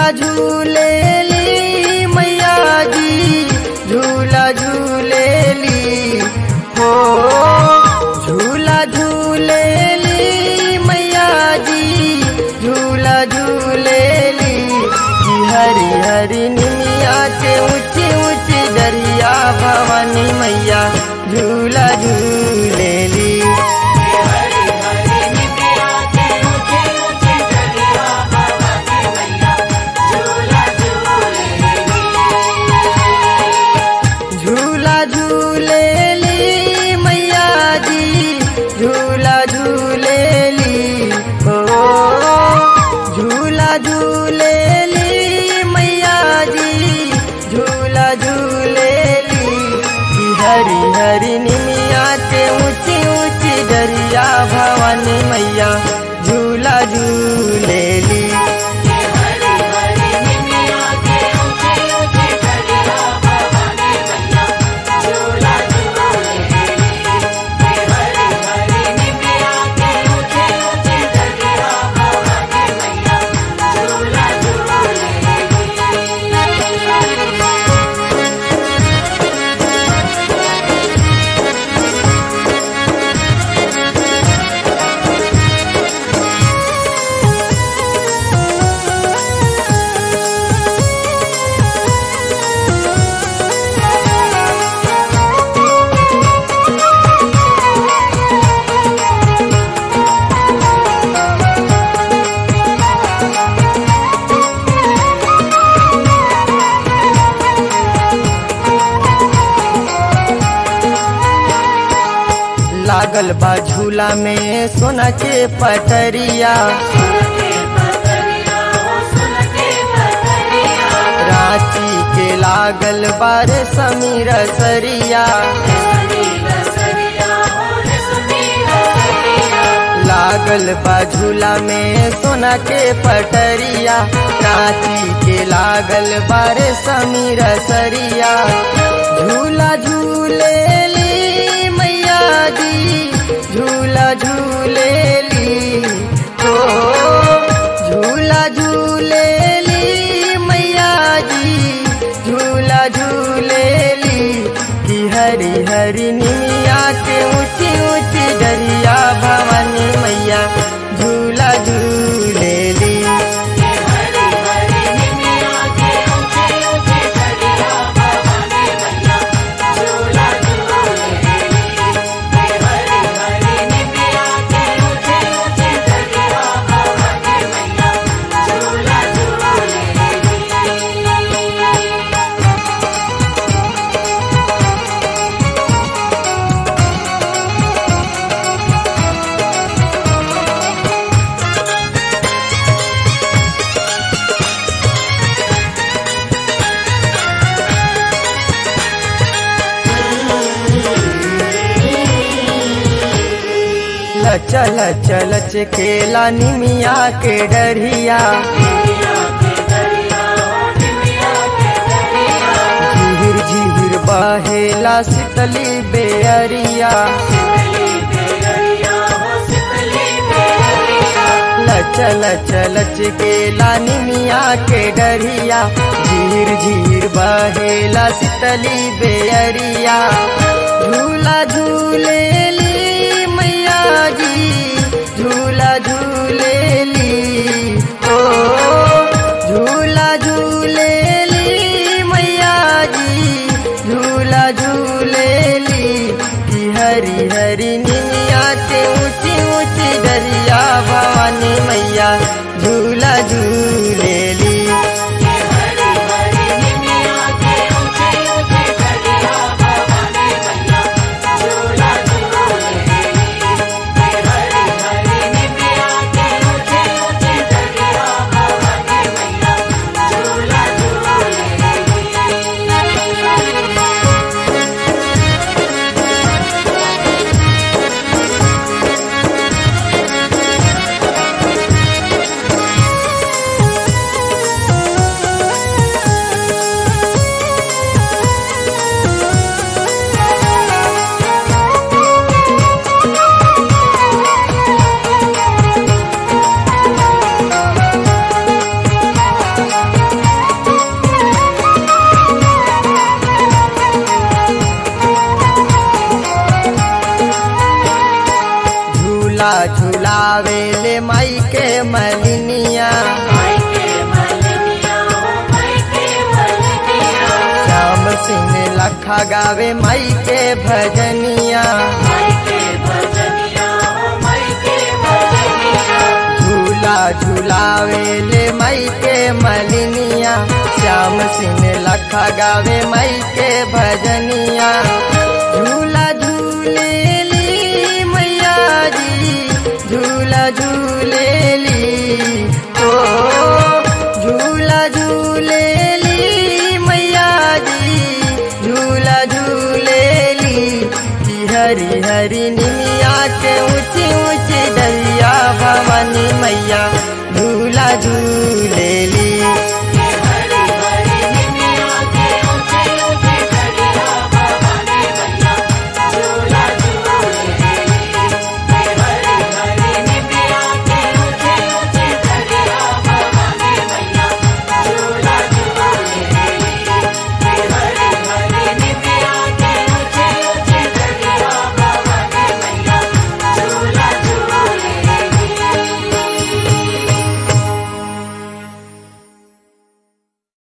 झूलेली मैया जी झूला झूलेली हो झूला झूलेली मैया जी झूला झूलेली जी हरी हरी निमिया के ऊंची ऊंची दरिया भवानी मैया झूला झूलेली झूला झूलेली मैया जी झूला झूलेली हो झूला झूलेली मैया जी झूला झूलेली जी हरी हरी निमिया के ऊंची ऊंची दरिया भवानी मैया झूला झूलेली लागल बा झूला में सोना के पटरिया रांची के लागल बार समीर सरिया लागल बा झूला में सोना के पटरिया रांची के लागल बार समीर सरिया झूला झूलेली मैया जी झूला झूलेली हो झूला झूलेली मैया जी झूला झूलेली कि हरी हरी निमिया के ऊंची ऊंची दरिया भवानी मैया झूला झूलेली चल चल चकेला निमिया के डरिया झिहिर झिहिर बहेला शीतली बेअरिया चल चल चकेला निमिया के डरिया झिहिर झिहिर बहेला शीतली बेअरिया झूला झूलेली मैया जी झूला झूलेली ओ झूला झूलेली मैया जी झूला झूलेली कि हरी हरी निमिया के ऊंची ऊंची दरिया भवानी मैया झूला झूलेली झूला झूलावे ले माई के मलिनिया श्याम सिंह लखा गावे माई के भजनिया झूला झूलावे ले माई के मलिनिया श्याम सिंह लखा गावे माई के भजनिया झूला झूले ली मैया जी झूला झूले ली ओ झूला झूले ली मैया जी झूला झूले ली कि हरी हरी निमिया के ऊंची ऊंची डलिया भवानी मैया झूला झूले ली